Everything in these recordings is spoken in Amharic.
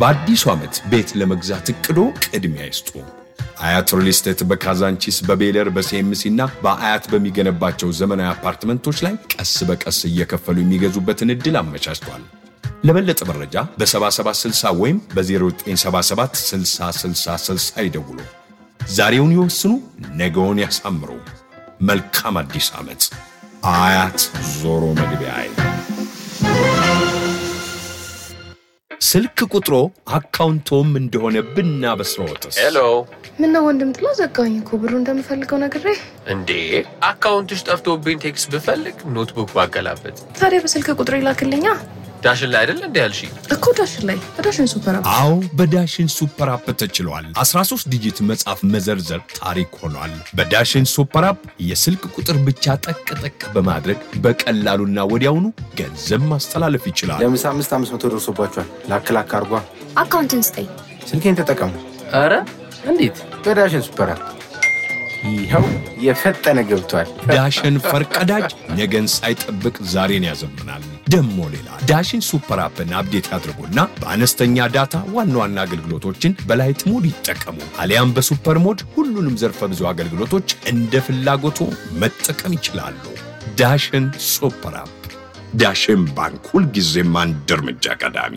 በአዲሱ ዓመት ቤት ለመግዛት እቅዶ ቅድሚያ ይስጡ። አያት ሪል ስቴት በካዛንቺስ በቤለር በሲኤምሲ እና በአያት በሚገነባቸው ዘመናዊ አፓርትመንቶች ላይ ቀስ በቀስ እየከፈሉ የሚገዙበትን ዕድል አመቻችቷል። ለበለጠ መረጃ በ7760 ወይም በ0977 6060 ይደውሉ። ዛሬውን ይወስኑ፣ ነገውን ያሳምሩ። መልካም አዲስ ዓመት። አያት ዞሮ መግቢያ ስልክ ቁጥሮ አካውንቶም እንደሆነ ብናበስረዎትስ? ሄሎ ምነው ወንድም ጥላ ዘጋኝ እኮ ብሩ እንደምፈልገው ነግሬ። እንዴ አካውንትሽ ጠፍቶብኝ ቴክስት ብፈልግ ኖትቡክ ባገላበት ታዲያ በስልክ ቁጥር ይላክልኛ ዳሽን ላይ አይደል እንዴ ያልሽ? እኮ ዳሽን ላይ በዳሽን ሱፐር አፕ አዎ በዳሽን ሱፐር አፕ ተችሏል። 13 ዲጂት መጻፍ መዘርዘር ታሪክ ሆኗል። በዳሽን ሱፐር አፕ የስልክ ቁጥር ብቻ ጠቅ ጠቅ በማድረግ በቀላሉና ወዲያውኑ ገንዘብ ማስተላለፍ ይችላል። ለምሳ አምስት አምስት መቶ ደርሶባቸዋል። ላክ ላክ አርጓ። አካውንትን ስጠኝ። ስልኬን ተጠቀሙ ኧረ እንዴት በዳሽን ሱፐር አፕ። ይኸው የፈጠነ ገብቷል። ዳሽን ፈርቀዳጅ ነገን ሳይጠብቅ ዛሬን ያዘምናል። ደሞ ሌላ ዳሽን ሱፐር አፕን አፕዴት ያድርጉና በአነስተኛ ዳታ ዋና ዋና አገልግሎቶችን በላይት ሞድ ይጠቀሙ። አሊያም በሱፐር ሞድ ሁሉንም ዘርፈ ብዙ አገልግሎቶች እንደ ፍላጎቱ መጠቀም ይችላሉ። ዳሽን ሱፐር አፕ። ዳሽን ባንክ ሁልጊዜም አንድ እርምጃ ቀዳሚ።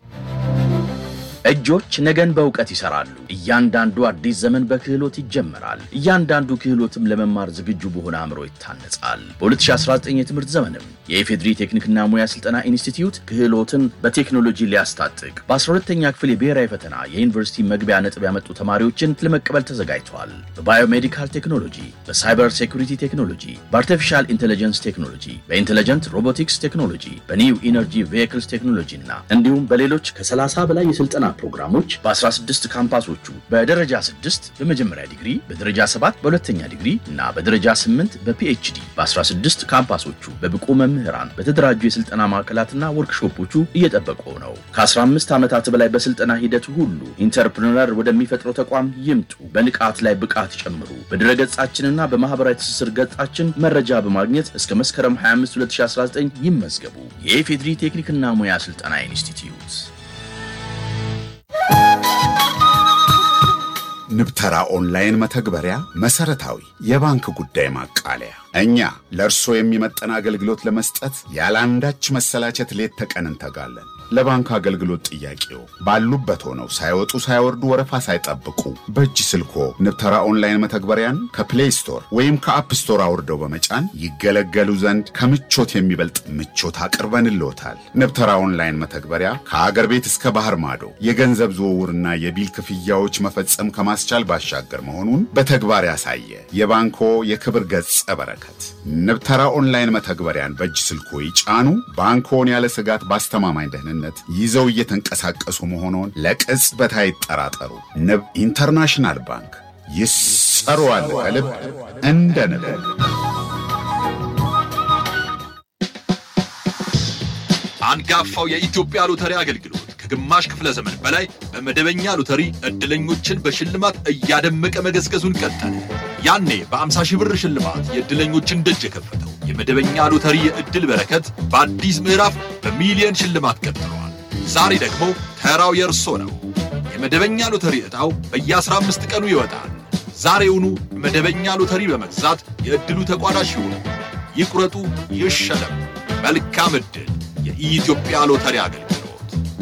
እጆች ነገን በእውቀት ይሰራሉ። እያንዳንዱ አዲስ ዘመን በክህሎት ይጀመራል። እያንዳንዱ ክህሎትም ለመማር ዝግጁ በሆነ አእምሮ ይታነጻል። በ2019 የትምህርት ዘመንም የኢፌድሪ ቴክኒክና ሙያ ስልጠና ኢንስቲትዩት ክህሎትን በቴክኖሎጂ ሊያስታጥቅ በ12ተኛ ክፍል የብሔራዊ ፈተና የዩኒቨርሲቲ መግቢያ ነጥብ ያመጡ ተማሪዎችን ለመቀበል ተዘጋጅተዋል። በባዮሜዲካል ቴክኖሎጂ፣ በሳይበር ሴኩሪቲ ቴክኖሎጂ፣ በአርቲፊሻል ኢንቴሊጀንስ ቴክኖሎጂ፣ በኢንቴሊጀንት ሮቦቲክስ ቴክኖሎጂ፣ በኒው ኢነርጂ ቬሂክልስ ቴክኖሎጂ እና እንዲሁም በሌሎች ከ30 በላይ የስልጠና ፕሮግራሞች በ16 ካምፓሶቹ በደረጃ 6 በመጀመሪያ ዲግሪ፣ በደረጃ 7 በሁለተኛ ዲግሪ እና በደረጃ 8 በፒኤችዲ በ16 ካምፓሶቹ በብቁ መምህራን በተደራጁ የስልጠና ማዕከላትና ወርክሾፖቹ እየጠበቁ ነው። ከ15 ዓመታት በላይ በስልጠና ሂደቱ ሁሉ ኢንተርፕርነር ወደሚፈጥረው ተቋም ይምጡ። በንቃት ላይ ብቃት ይጨምሩ። በድረገጻችንና በማህበራዊ ትስስር ገጻችን መረጃ በማግኘት እስከ መስከረም 25 2019 ይመዝገቡ። የኢፌድሪ ቴክኒክና ሙያ ስልጠና ኢንስቲትዩት ንብተራ ኦንላይን መተግበሪያ መሰረታዊ የባንክ ጉዳይ ማቃለያ። እኛ ለእርስዎ የሚመጠን አገልግሎት ለመስጠት ያለ አንዳች መሰላቸት ሌት ተቀን እንተጋለን። ለባንክ አገልግሎት ጥያቄው ባሉበት ሆነው ሳይወጡ ሳይወርዱ ወረፋ ሳይጠብቁ በእጅ ስልኮ ንብተራ ኦንላይን መተግበሪያን ከፕሌይ ስቶር ወይም ከአፕ ስቶር አውርደው በመጫን ይገለገሉ ዘንድ ከምቾት የሚበልጥ ምቾት አቅርበንልዎታል። ንብተራ ኦንላይን መተግበሪያ ከአገር ቤት እስከ ባህር ማዶ የገንዘብ ዝውውርና የቢል ክፍያዎች መፈጸም ከማስቻል ባሻገር መሆኑን በተግባር ያሳየ የባንኮ የክብር ገጸ በረከት። ንብተራ ኦንላይን መተግበሪያን በእጅ ስልኮ ይጫኑ። ባንኮን ያለ ስጋት በአስተማማኝ ደህንነት ይዘው እየተንቀሳቀሱ መሆኑን ለቅጽበት አይጠራጠሩ። ንብ ኢንተርናሽናል ባንክ ይሰሩዋል ከልብ እንደ ንብ። አንጋፋው የኢትዮጵያ ሎተሪ አገልግሎት ከግማሽ ክፍለ ዘመን በላይ በመደበኛ ሎተሪ ዕድለኞችን በሽልማት እያደመቀ መገዝገዙን ቀጠለ። ያኔ በ50 ሺህ ብር ሽልማት የዕድለኞችን ደጅ የከፈተው የመደበኛ ሎተሪ የዕድል በረከት በአዲስ ምዕራፍ በሚሊየን ሽልማት ቀጥለዋል። ዛሬ ደግሞ ተራው የእርሶ ነው። የመደበኛ ሎተሪ ዕጣው በየ15 ቀኑ ይወጣል። ዛሬውኑ መደበኛ ሎተሪ በመግዛት የዕድሉ ተቋዳሽ ይሁኑ። ይቁረጡ፣ ይሸለሙ። መልካም ዕድል! የኢትዮጵያ ሎተሪ አገልግሎት